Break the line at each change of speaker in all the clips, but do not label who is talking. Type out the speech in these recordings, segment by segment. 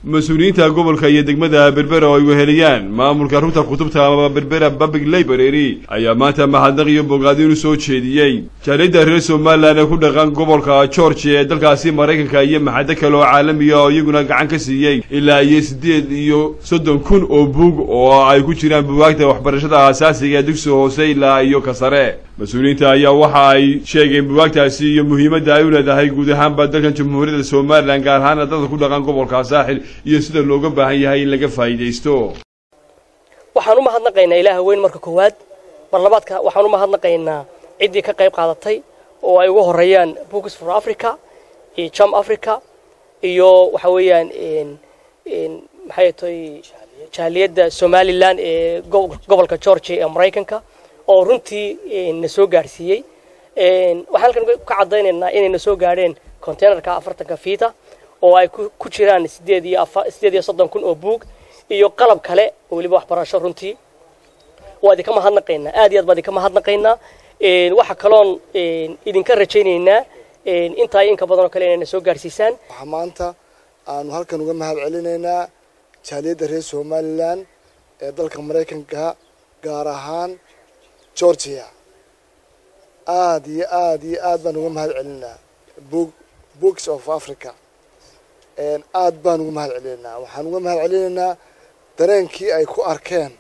mas-uuliyiinta gobolka iyo degmada berbera oo ay weheliyaan maamulka rugta kutubta ama berbera public library ayaa maanta mahadnaq iyo bogaadin u soo jeediyey jaaliyadda reer somalilan ee ku dhaqan gobolka georgia ee dalkaasi maraykanka iyo maxado kale oo caalamiya oo iyaguna gacan ka siiyey ilaa iyo siddeed iyo soddon kun oo buug oo ay ku jiraan bugaagta waxbarashada aasaasiga ee dugsiga hoose ilaa iyo ka sare mas-uuliyiinta ayaa waxa ay sheegeen bugaagtaasi iyo muhiimadda ay u leedahay guud ahaanba dalkan jamhuuriyadda somalilan gaar ahaana dadka ku dhaqan gobolka saaxil iyo sida looga baahan yahay in laga faa'iidaysto
waxaan u mahadnaqaynaa ilaaha weyn marka koowaad mar labaadka waxaan u mahadnaqaynaa ciddii ka qayb qaadatay oo ay ugu horeeyaan books for africa iyo jam africa iyo waxa weeyaan maxay tahay jaaliyadda somalilan ee gobolka georgia ee maraykanka oo runtii na soo gaadhsiiyey waxaan halkan ka caddaynaynaa inay na soo gaadheen containerka afartanka fiita oo ay ku jiraan sideed iyo sideed iyo soddon kun oo buug iyo qalab kale oo weliba waxbarasho runtii waa idinka mahadnaqaynaa aad iyo aad baa idinka mahadnaqaynaa waxa kaloon idinka rajaynaynaa intaa inka badan oo kale inayna soo gaadhsiisaan
waxaa maanta aanu halkan uga mahad celinaynaa jaaliyadda reer somalilan ee dalka maraykanka gaar ahaan georgia aada iyo aada iyo aad baan uga mahad celinaa book books of africa aad baan uga mahad celinaynaa waxaan uga mahad celinaynaa dareenkii ay ku arkeen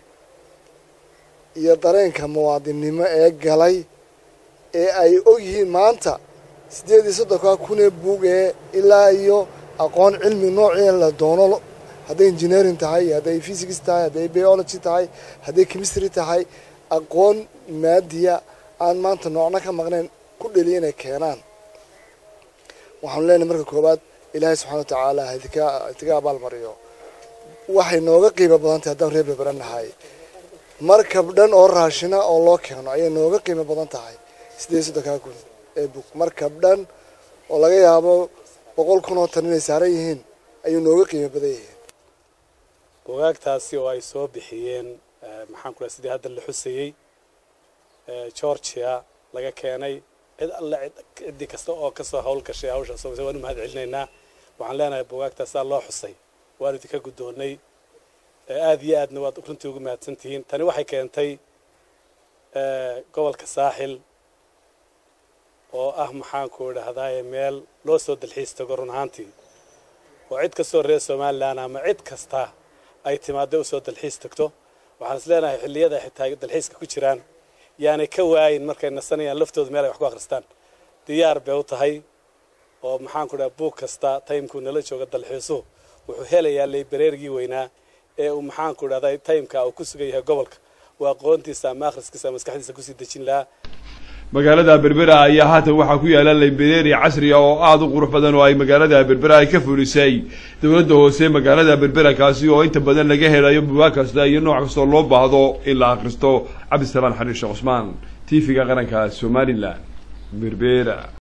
iyo dareenka muwaadinnimo ee galay ee ay og yihiin maanta siddeed iyo soddonkaa kunee buug ee ilaa iyo aqoon cilmi noocii la doono hadday engineering tahay hadday physics tahay hadday biology tahay hadday chemistry tahay aqoon maadiya aan maanta noocna ka maqnayn ku dheliya inay keenaan waxaanu leenahay marka koowaad ilaahay subxana wa tacaala hadika hadika abaalmariyo waxay nooga qiimo badan tahay haddaan reer berbera nahay markab dhan oo raashina oo loo keeno ayay nooga qiimo badan tahay siddeed soddonkaa kun ee bug markab dhan oo laga yaabo boqol kun oo tan inay saaran yihiin ayuu nooga qiimo badan yihiin
bugaagtaasi oo ay soo bixiyeen maxaan ku dhahay sidii hadda la xusayey georgia laga keenay cid alle ciddii kasta oo kasoo hawl gashay hawsha soomase waan u mahad celinaynaa waxaan leenahay bugaagtaasaa loo xusay waan idinka guddoonnay aada iyo aadna waad runtii ugu mahadsan tihiin tani waxay keentay gobolka saaxil oo ah maxaanku idhahdaaye meel loo soo dalxiis tago run ahaantii oo cid kastoo reer somalilan ama cid kasta ay timaadda usoo dalxiis tagto waxaan is leenahay xilliyada xitaa dalxiiska ku jiraan yaanay ka waayin markay nasanayaan laftooda meel ay wax ku akhristaan diyaar bay u tahay oo maxaanku dhaha buug kasta taymkuu nala jooga dalxiisuhu wuxuu helayaa leybareerigii weynaa ee uu maxaanku idhahday taymka uu ku sugan yahay gobolka uu aqoontiisa ama akhriskiisa ama maskaxdiisa kusii dejin lahaa
magaalada berbera ayaa haatan waxaa ku yaala library casriga oo aada u qurux badan oo ay magaalada berbera ay ka fulisay dowladda hoose magaalada berbera kaasi oo inta badan laga helayo bugaag kasta iyo nooc kastoo loo baahdo in la akhristo cabdisalaan xariir sheekh cusmaan t v-ga qaranka somalilan berbera